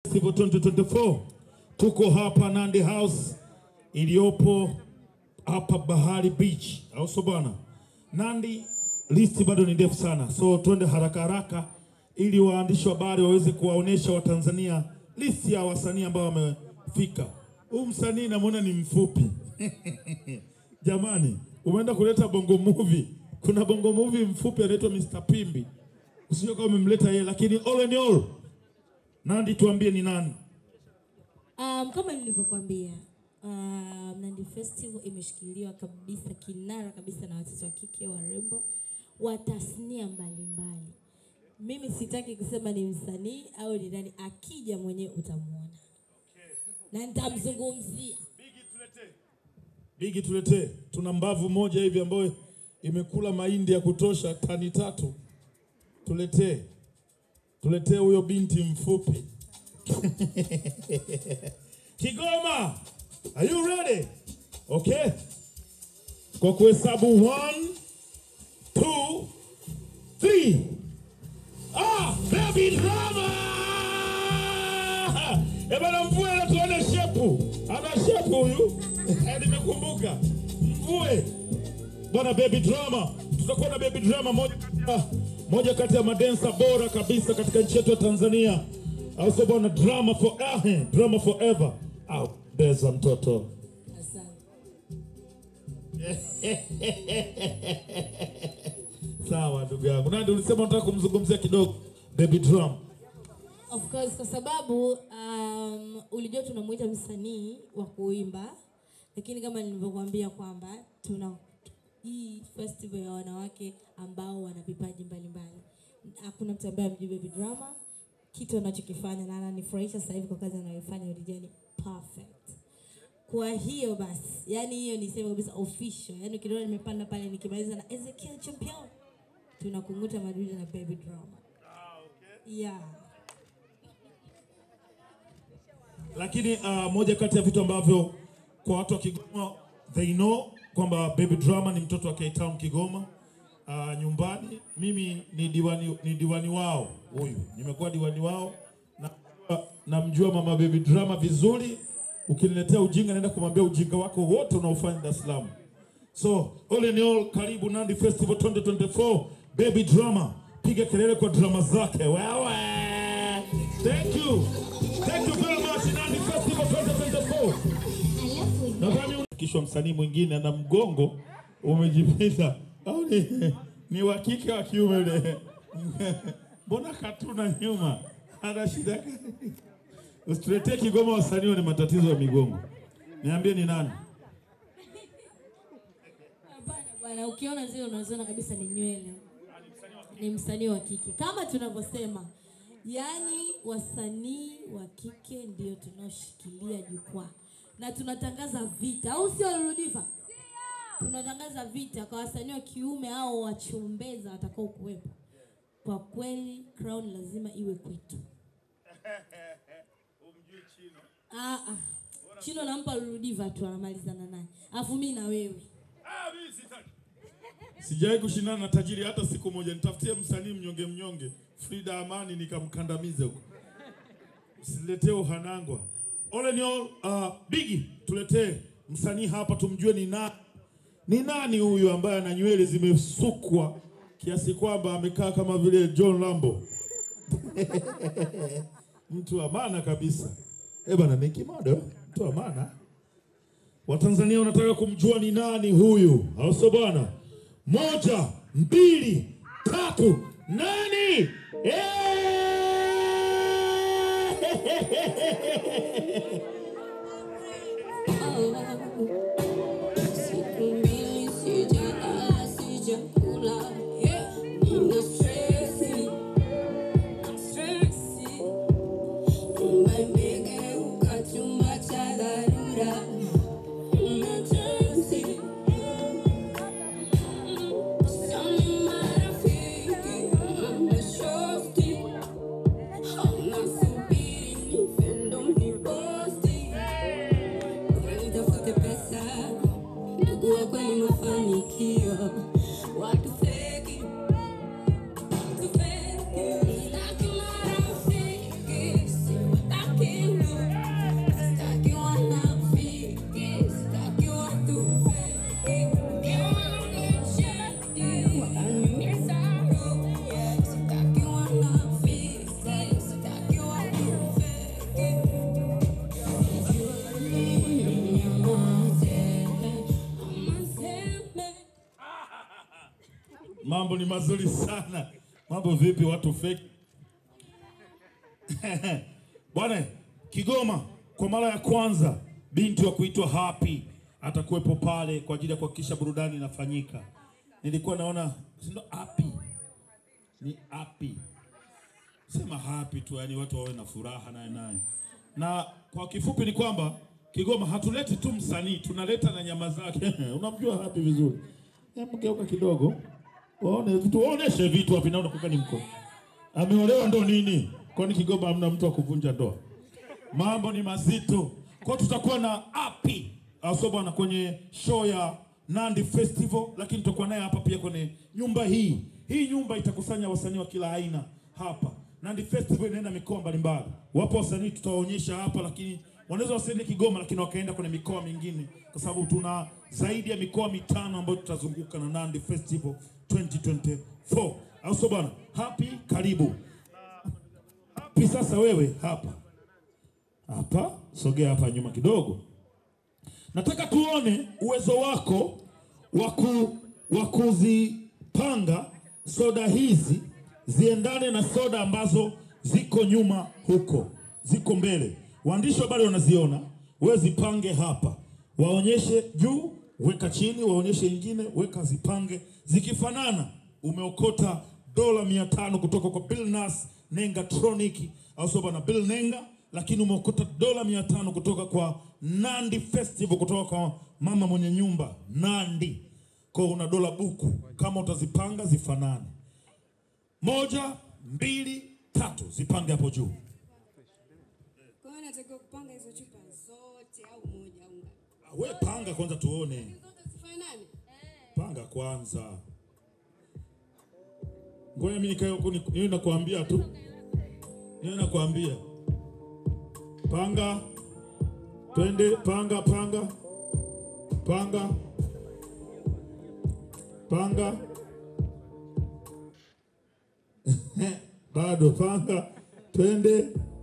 Festival 2024 tuko hapa Nandi House iliyopo hapa Bahari Beach, au sio bwana? Nandi, listi bado ni ndefu sana, so twende haraka haraka ili waandishi wa habari waweze kuwaonesha Watanzania listi ya wasanii ambao wamefika. Huu msanii namwona ni mfupi jamani, umeenda kuleta bongo movie. Kuna bongo movie mfupi anaitwa Mr. Pimbi, usije kama umemleta yeye, lakini all in all, Nandi, tuambie ni nani? Um, kama nilivyokuambia um, Nandi Festival imeshikiliwa kabisa kinara kabisa na watoto wa kike warembo wa tasnia mbalimbali. Mimi sitaki kusema ni msanii au ni nani, akija mwenyewe utamwona na nitamzungumzia. Bigi, tuletee. Tuna mbavu moja hivi ambayo imekula mahindi ya kutosha tani tatu. Tuletee, tuletee huyo binti mfupi Kigoma, are you ready? Okay, kwa kuhesabu one, two, three. Ah, baby drama! Eh bana, mvue na tuone shepu. Ana shepu huyu. Eh, Nimekumbuka. Mvue. Bwana baby drama. Tutakuwa na baby drama moja, ah, moja kati ya madensa bora kabisa katika nchi yetu ya Tanzania. Au sio bwana, drama for eh, drama forever. Au beza mtoto. Asante. Sawa ndugu yangu. Nandi ulisema unataka kumzungumzia kidogo baby drama. Of course kwa sababu um, ulijua tunamuita msanii wa kuimba, lakini kama nilivyokuambia kwamba tuna hii festival ya wanawake ambao wana vipaji mbalimbali. Hakuna mtu ambaye amjui Baby Drama, kitu anachokifanya na ananifurahisha sasa hivi kwa kazi anayoifanya Ulijua ni perfect. Kwa hiyo basi, yani hiyo niseme kabisa official, yani ukiona nimepanda pale nikimaliza na Ezekiel Champion, tunakunguta madudu na Baby Drama. Yeah. Lakini uh, moja kati ya vitu ambavyo kwa watu wa Kigoma they know kwamba Baby Drama ni mtoto wa K-Town Kigoma. Uh, nyumbani mimi ni diwani, ni diwani wao huyu, nimekuwa diwani wao na namjua mama Baby Drama vizuri. Ukiniletea ujinga, naenda kumwambia ujinga wako wote unaofanya Dar es Salaam. So all in all, karibu Nandi Festival 2024 Baby Drama, piga kelele kwa drama zake wewe. Thank you, thank you very much Nandi Festival 2024. Nadhani kishwa msanii mwingine ana mgongo umejipita au ni, ni wa kike wa kiume ule? Mbona katuna nyuma, ana shida gani? Usituletee Kigoma wasanii wenye matatizo ya migongo. Niambie ni nani? Hapana bwana, ukiona zile unaziona kabisa ni nywele, ni msanii wa kike kama tunavyosema, yaani wasanii wa kike ndio tunaoshikilia jukwaa na tunatangaza vita, au sio Ludiva? Tunatangaza vita kwa wasanii wa kiume au wachombeza watakao kuwepo. Kwa kweli crown lazima iwe kwetu. Ah, ah. Chino nampa Ludiva tu anamalizana naye, alafu mimi na wewe Sijawahi kushindana na tajiri hata siku moja. Nitafutie msanii mnyonge mnyonge, Frida Amani, nikamkandamize huko. Usiletee uhanangwa. All in all, uh, Bigi, tuletee msanii hapa tumjue ni nani. Ni nani huyu ambaye ana nywele zimesukwa kiasi kwamba amekaa kama vile John Lambo. Mtu wa maana kabisa. Eh bana, ni kimodo, mtu wa maana. Watanzania wanataka kumjua ni nani huyu, au sio bwana? Moja, mbili, tatu, nani? Eh! Siku mbili sijala, sijakula. Nina stresi, stresi. Nyumba imegeuka chumba cha dharura. Emergency. Sioni marafiki, mashosti. Nasubiri nife ndo niposti. Nitafute pesa, ndugu wa kweli mafanikio, watu feki, watu feki, sitaki marafiki, siwataki Mambo ni mazuri sana. Mambo vipi watu fake? Bwana Kigoma kwa mara ya kwanza binti wa kuitwa Happy atakuwepo pale kwa ajili ya kuhakikisha burudani inafanyika. Nilikuwa naona si ndo Happy. Ni Happy. Sema happy tu yani watu wawe na furaha naye naye. Na kwa kifupi ni kwamba Kigoma hatuleti tu msanii, tunaleta na nyama zake. Unamjua Happy vizuri. Hebu geuka kidogo. Waone vitu, waoneshe vitu wapi naona kuka ni mko. Ameolewa ndo nini? Kwani Kigoma hamna mtu wa kuvunja ndoa? Mambo ni mazito. Kwa tutakuwa na api aso bwana kwenye show ya Nandi Festival, lakini tutakuwa naye hapa pia kwenye nyumba hii. Hii nyumba itakusanya wasanii wa kila aina hapa. Nandi Festival inaenda mikoa mbalimbali. Wapo wasanii tutawaonyesha hapa, lakini wanaweza wasiende Kigoma, lakini wakaenda kwenye mikoa mingine, kwa sababu tuna zaidi ya mikoa mitano ambayo tutazunguka na Nandi Festival 2024. Au sio bwana? Happy, karibu. Happy, sasa wewe hapa hapa, sogea hapa nyuma kidogo. Nataka tuone uwezo wako wa ku- wa kuzipanga soda hizi ziendane na soda ambazo ziko nyuma huko, ziko mbele. Waandishi wa habari wanaziona, wewe zipange hapa, waonyeshe juu, weka chini, waonyeshe nyingine, weka, zipange. Zikifanana umeokota dola mia tano kutoka kwa Bill Nas Nenga Tronic au sio bwana Bill Nenga, lakini umeokota dola mia tano kutoka kwa Nandi Festival, kutoka kwa mama mwenye nyumba Nandi. Kwa hiyo una dola buku, kama utazipanga zifanane, moja, mbili, tatu, zipange hapo juu. Kwa hiyo natakiwa kupanga hizo chupa zote au moja au ngapi? Ah, We panga kwanza tuone, Zote zifanane? panga kwanza. Ngoja mimi nikae huku ni- niwe nakwambia tu, niwe nakwambia panga, twende, panga, panga, panga, panga, bado panga, twende.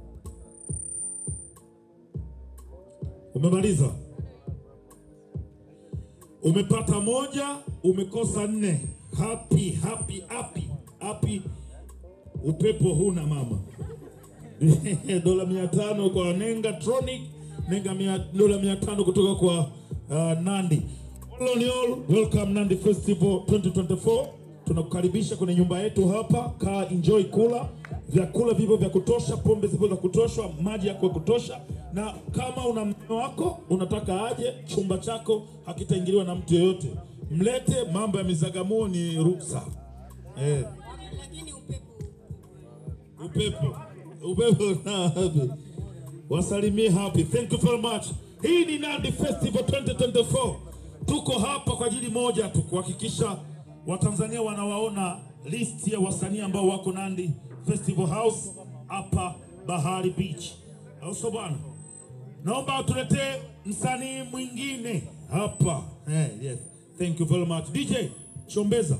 Umemaliza? Umepata moja, umekosa nne. Happy, happy, happy, happy. Upepo huna mama. dola mia tano kwa Nenga Tronic, Nenga mia, dola mia tano kutoka kwa uh, Nandi. All on all, welcome Nandi Festival 2024. Tunakukaribisha kwenye nyumba yetu hapa, kaa enjoy, kula vyakula vipo vya kutosha, pombe zipo za kutosha, maji yako ya kutosha, na kama una mume wako unataka aje, chumba chako hakitaingiliwa na mtu yeyote, mlete. Mambo ya mizagamuo ni ruksa eh. Lakini upepo Upepo, upepo na happy. Wasalimie happy. Thank you very much. Hii ni Nandi Festival 2024. Tuko hapa kwa ajili moja tu, kuhakikisha Watanzania wanawaona list ya wasanii ambao wako Nandi Festival House hapa Bahari Beach, au sio bwana? Naomba tuletee msanii mwingine hapa. Eh, yes. Thank you very much. DJ Chombeza.